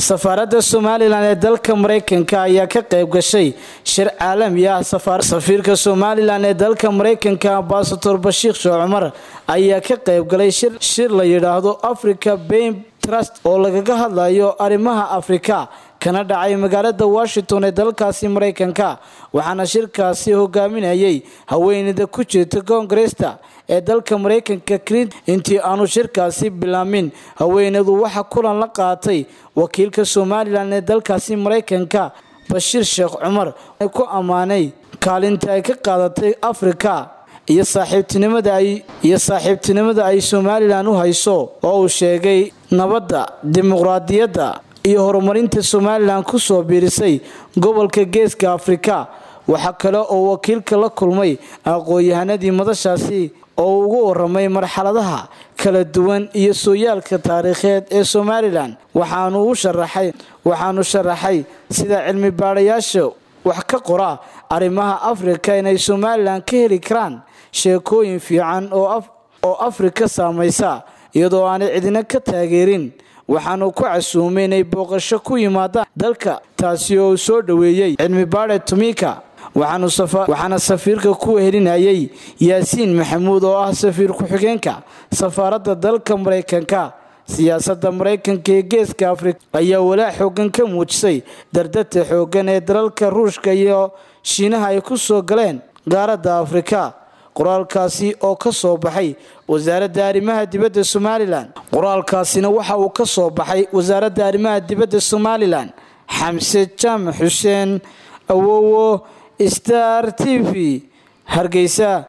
safaaradda somalilan ee dalka maraykanka ayaa ka qayb gashay shir caalami ah safiirka somalilan ee dalka maraykanka ambasador bashiir sheekh cumar ayaa ka qayb galay shir la yidhaahdo africa bain trust oo lagaga hadlayo arrimaha afrika kana dhacay magaalada washington ee dalkaasi maraykanka waxaana shirkaasi hogaaminayay haweeneyda ku jirta koongaresta ee dalka maraykanka clint intii aanu shirkaasi bilaamin haweeneydu waxa kulan la qaatay wakiilka somalilan ee dalkaasi maraykanka bashiir sheekh cumar ku ammaanay kaalinta ay ka qaadatay afrika iyo saaxiibtinimadaiyo saaxiibtinimada ay somalilan u hayso oo uu sheegay nabadda dimuqraadiyadda iyo horumarinta somalilan ku soo biirisay gobolka geeska afrika waxaa kale oo wakiilka la kulmay aqoon-yahanadii madashaasi oo ugu waramay marxaladaha kala duwan iyo sooyaalka taariikheed ee somalilan waxaanu u sharaxay waxaanu sharaxay sida cilmi baadhayaasha wax ka qora arrimaha afrika inay somalilan ka heli karaan sheekooyin fiican oo afrika saamaysa iyadoo aanay cidina ka taageerin waxaanu ku casuumay inay booqasho ku yimaadaan dalka taasi oo uu soo dhoweeyey cilmi baadhe tumika waxaana safiirka ku helinayay yaasiin maxamuud oo ah safiir ku-xigeenka safaaradda dalka maraykanka siyaasadda maraykanka ee geeska afrika ayaa walaac xoogan ka muujisay dardata xoogan ee dalalka ruushka iyo shiinaha ay ku soo galeen qaaradda afrika qoraalkaasi oo ka soo baxay wasaaradda arrimaha dibadda somalilan qoraalkaasina waxa uu ka soo baxay wasaaradda arrimaha dibadda somalilan xamse jaamac xuseen awowo star t v hargeysa